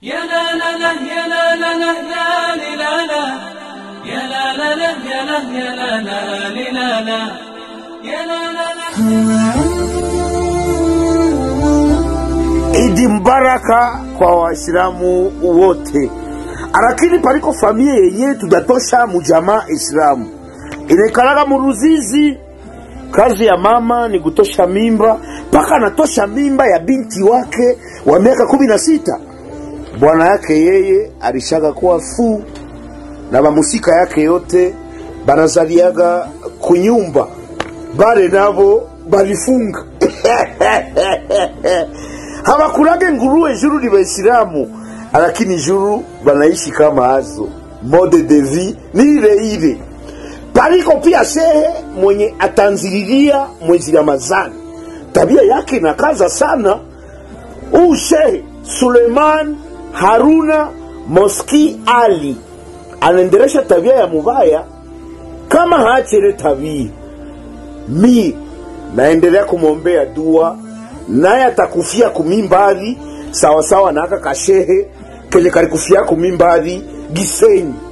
يا لا لا لا يا لا لا لا لا لي لا لا يا لا لا لا يا لا يا لا لا لي لا لا يا لا لا لا Idi mbaraka kwa Waislamu wote, lakini paliko familia yenye tudatosha mujamaa Islamu inaikalaga muruzizi. Kazi ya mama ni kutosha mimba, mpaka anatosha mimba ya binti wake wa miaka kumi na sita. Bwana yake yeye alishaga kuwa fuu na mamusika yake yote banazaliaga kunyumba, bale nabo balifunga habakurage nguruwe juru ni Waislamu, lakini juru banaishi kama hazo. Mode de vie ni ile ile. Paliko pia shehe mwenye atanzililia mwezi Ramadhani, tabia yake inakaza sana. Huu shehe Suleiman Haruna Moski Ali anaendelesha tabia ya mubaya, kama haachele tabia mi naendelea kumwombea dua, naye atakufia kumimbari sawasawa na aka kashehe kenye kalikufia kumimbari Gisenyi.